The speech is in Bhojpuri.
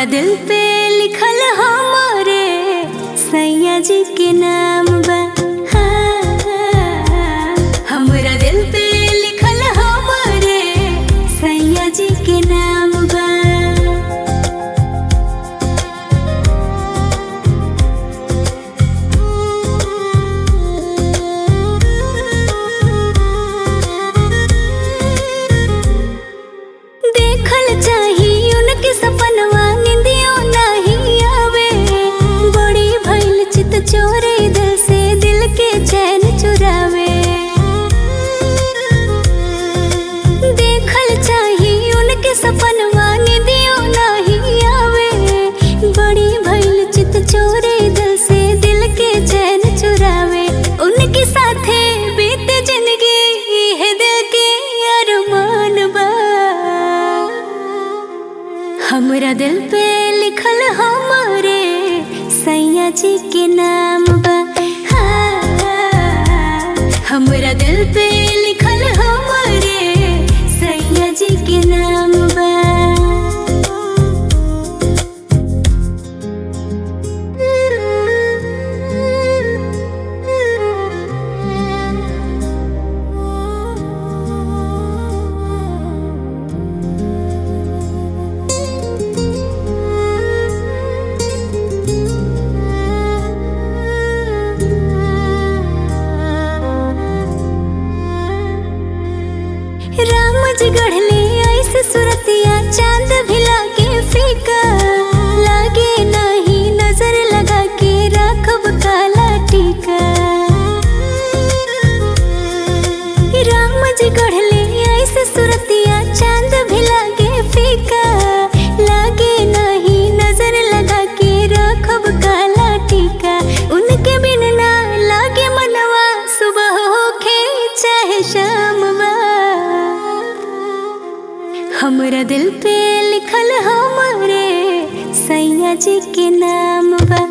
दिल पे लिखल हमारे सैया जी के नाम बा हाँ, हमरा दिल पे लिखल हमारे सैया जी के नाम बा देखल चाही उनके सपनवा निंदियो नहीं आवे बड़ी भइल चित चोरे दिल से दिल के चैन चुरावे देखल चाही उनके सपनवा निंदियो नहीं आवे बड़ी भइल चित चोरे दिल से दिल के चैन चुरावे उनके साथे बीते जिंदगी है दिल के अरमान बा हमरा दिल पे लिखल हमारे सैया जी के नाम बा हाँ, हमरा दिल पे लिखल हमारे सैया जी के नाम बा राम जी गढ़ले ऐसे सुरतिया चांद भिला के फीका लागे नहीं नजर लगा के राखब काला टीका राम जी गढ़ले ऐसे सुरतिया चांद भिला के फीका लागे नहीं नजर लगा के राखब काला टीका उनके बिन ना लागे मनवा सुबह होखे चाहे शाम बा हमरा दिल पे लिखल हमारे सैया जी के नाम बा